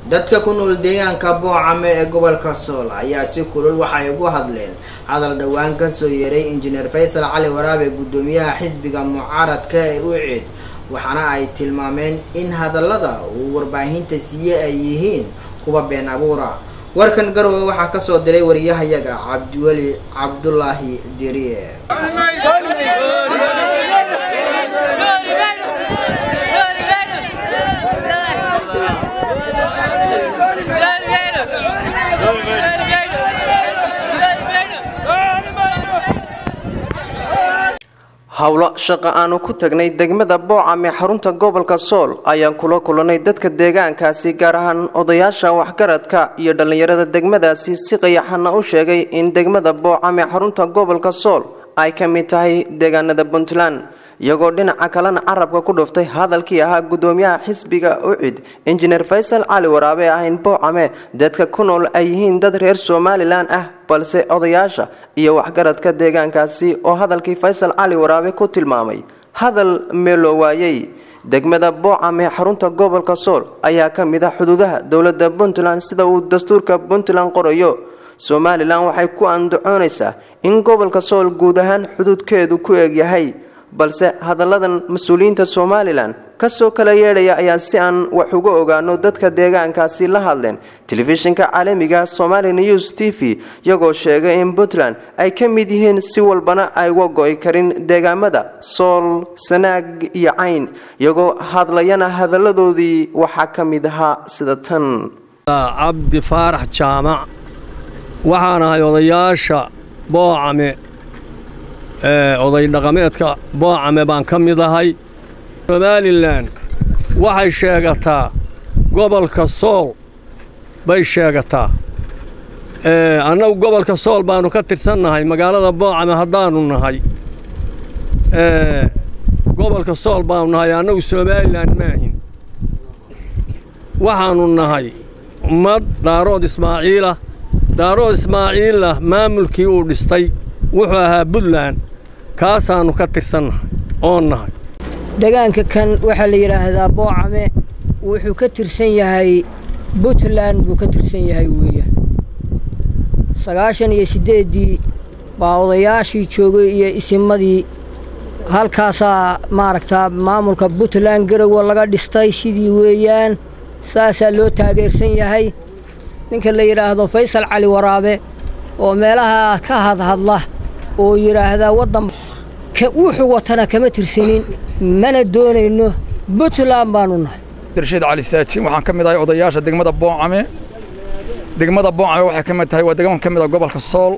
dadka ku nool deegaanka boocame ee gobolka sool ayaa si kulul waxay ugu hadleen hadal dhowaan kasoo yeeray injineer faysal cali waraabe guddoomiyaha xisbiga mucaaradka ee ucid waxaana ay tilmaameen in hadallada uu warbaahinta siiye ay yihiin kuwa been abuura warkan garowe waxaa kasoo diray wariyahayaga cabdiweli cabdulaahi diriye howlo shaqo aanu ku tagnay degmada boocame xarunta gobolka sool ayaan kula kulanay dadka deegaankaasi gaar ahaan odayaasha waxgaradka iyo dhallinyarada degmadaasi si qayaxana u sheegay in degmada boocame xarunta gobolka sool ay ka mid tahay deegaanada puntland iyagoo dhinaca kalena carabka ku dhuftay hadalkii ahaa guddoomiyaha xisbiga ucid injineer faysal cali waraabe ahayn boocame dadka ku nool ay yihiin dad reer somalilan ah balse odayaasha iyo waxgaradka deegaankaasi oo hadalkii faysal cali waraabe ku tilmaamay hadal meeloo waayey degmada boocame xarunta gobolka sool ayaa ka mid ah xuduudaha dowladda puntland sida uu dastuurka puntland qorayo somalilan waxay ku andacoonaysaa in gobolka sool guud ahaan xuduudkeedu ku eegyahay balse hadalladan mas-uuliyiinta somalilan kasoo kala yeedhaya ayaa si aan wax uga ogaano dadka deegaankaasi la hadleen telefishinka caalamiga somali news t v iyagoo sheegay in puntland ay ka mid yihiin si walbana ay uga go-i karin deegaamada sool sanaag iyo cayn iyagoo hadlayana hadalladoodii waxaa ka mid ahaa sida tan cabdi faarax jaamac waxaan ahay odayaasha boocame oday dhaqameedka boocame baan ka mid ahay somalilan waxay sheegataa gobolka sool bay sheegataa annagu gobolka sool baannu ka tirsannahay magaalada boocame haddaannu nahay gobolka sool baannu nahay annagu somalilan maahin waxaannu nahay ummad daarood ismaaciila daarood ismaaciila maamulkii uu dhistay wuxuu ahaa puntland kaasaannu ka tirsannahay oon nahay degaanka kan waxaa la yidhaahdaa boocame wuxuu ka tirsan yahay puntland buu ka tirsan yahay weeyaan sagaashan iyo siddeeddii baa odayaashii joogay iyo isimadii halkaasaa maaragtaa maamulka puntland garowe laga dhistay sidii weeyaan saasaa loo taageersan yahay ninka la yidhaahdo faysal cali waraabe oo meelaha ka hadhadla oo yidhaahdaa waddan wuxuu watana kama tirsanin mana doonayno puntland baanu nahay rashiid cali saajin waxaan ka mid ahay odayaasha degmada boocame degmada boocame waxay ka mid tahay waa degman ka mid ah gobolka sool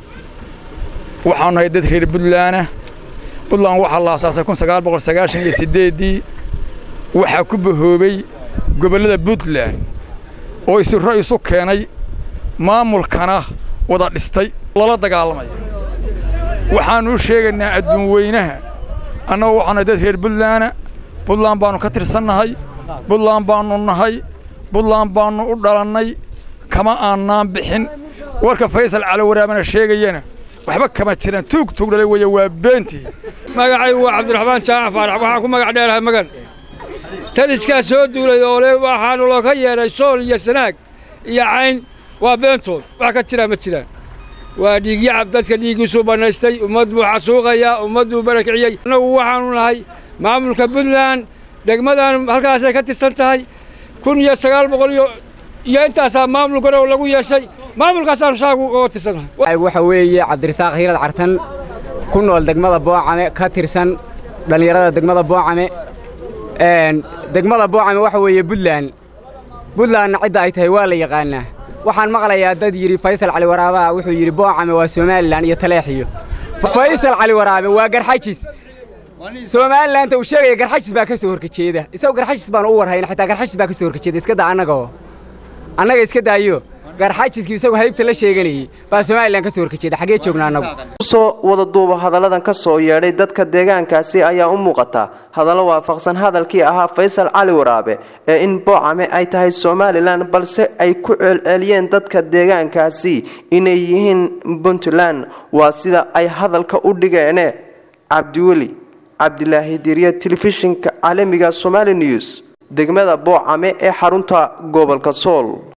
waxaanu nahay dad reer puntlaana puntland waxaa la asaasay kun sagaal boqol sagaashan iyo siddeeddii waxaa ku bahoobay gobollada puntland oo isirro isu keenay maamulkana wada dhistay lala dagaalamaya waxaannu u sheegaynaa adduun weynaha annagu waxaanu dad reer puntlaana puntland baannu ka tirsannahay puntland baannu nahay puntland baannu u dhalannay kama aannaan bixin warka faysal cali waraabana sheegayana waxba kama jiraan tuug tuug dhalay weeye waa beentii magacaygu waa cabdiraxmaan jaamac faarax waxaan ku magac dheerahay magan taliskaa soo duulay oo le waxaanu looga yeedhay sool iyo sanaag iyo cayn waa beentood wax ka jiraa ma jiraan waa dhiigyacab dadka dhiiggiisuu bannaystay ummad buu xasuuqayaa ummad buu barakiciyey annagu waxaannu nahay maamulka puntland degmadan halkaasay ka tirsan tahay kun iyo sagaal boqol iyo iyo intaasaa maamul garow lagu yeeshay maamulkaasaannu shaagu uga tirsannahay waxa weeye cabdirasaaq hiirad cartan ku nool degmada boocame ka tirsan dhallinyarada degmada boocame degmada boocame waxa weeye puntland puntlandna cidda ay tahay waa la yaqaanaa waxaan maqlayaa dad yidhi faysal cali waraabe wuxuu yidhi boocame waa somalilan iyo taleexiyo faysal cali waraabe waa garxajis somalilanta uu sheegaya garxajis baa ka soo horkajeeda isagu garxajis baan u warhayn xitaa garxajis baa ka soo horkajeeda iska daa annagoo annaga iska daayo garxajiskii isagu haybta la sheeganayey baa somalilan ka soo horkajeeda xaggee joognaa annagu usoo wada duuba hadalladan ka soo yeedhay dadka deegaankaasi ayaa u muuqata hadallo waafaqsan hadalkii ahaa faysal cali waraabe ee in boocame ay tahay somalilan balse ay ku celceliyeen dadka deegaankaasi inay yihiin puntland waa sida ay hadalka u dhigeene cabdiweli cabdilaahi diriye telefishinka caalamiga somali news degmada boocame ee xarunta gobolka sool